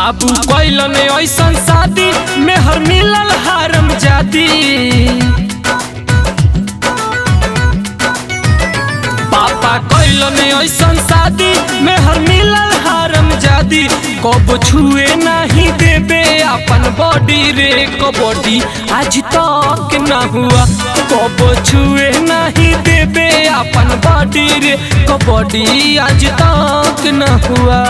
बाबू कैलन ऐसन शादी मेहर मिलल हारम जादी पापा कैलन ऐसन शादी मेहर मिलल हारम जादी कब छुए नहीं देबे अपन बॉडी रे कबड्डी आज तक ना हुआ कब छुए नहीं देबे अपन बॉडी रे कबड्डी आज तक ना हुआ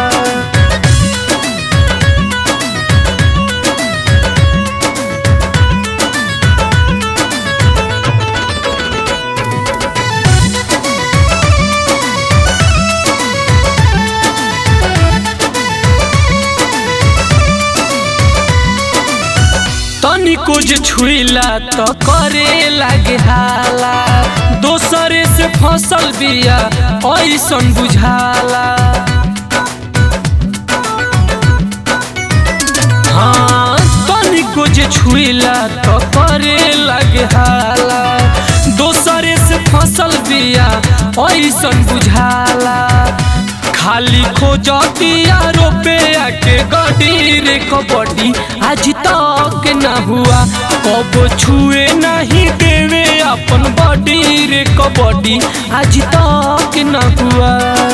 तनिको जे छुइला त करे लागे हाला दोसरे से फसल बिया ऐसन बुझाला हाँ तनिको जे छुइला त करे लागे हाला दोसरे से फसल बिया ऐसन बुझाला खाली खोजतिया रुपया के गडी रे कबड्डी आज तक ना हुआ कब छुए नहीं देवे अपन बॉडी रे कबड्डी आज तक ना हुआ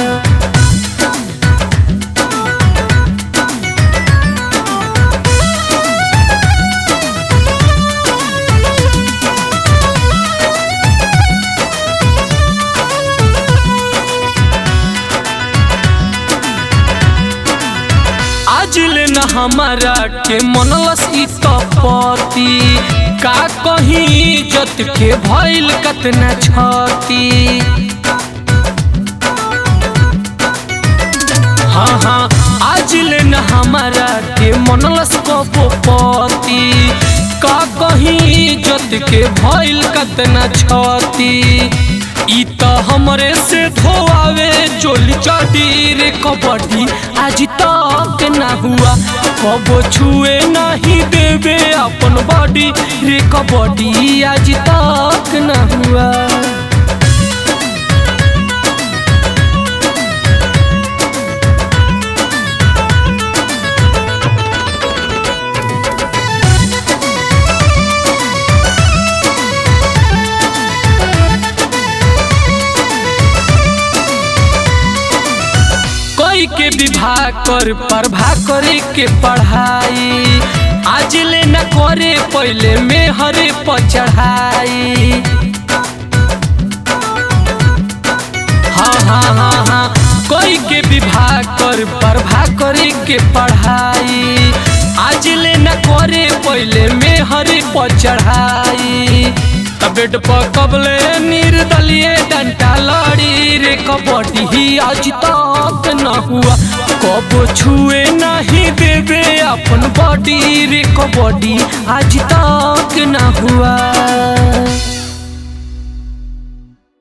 आज ले न हमारा के मनलस ई तपति का कहीं इज्जत के भइल कतना छती हाँ हाँ आज ले न हमारा के मनलस कपोपति का कहीं इज्जत के भइल कतना छती ई त हमरे से धोआवे चोली चटी रे कबड्डी आज तक ना हुआ कब छुए नहीं देवे अपन बॉडी रे कबड्डी आज तक ना हुआ कोई के विवाह कर प्रभा करे के पढ़ाई आज ले न करे पहले में हरे पर चढ़ाई हाँ हाँ हाँ हाँ कोई के विवाह कर प्रभा करे के पढ़ाई आज ले न करे पहले में हरे पर चढ़ाई बेड पर कबले निर्दलीय डंटा लड़ी रे कबड्डी ही आज तक न हुआ कब छुए नहीं देवे अपन बॉडी रे कबड्डी आज तक न हुआ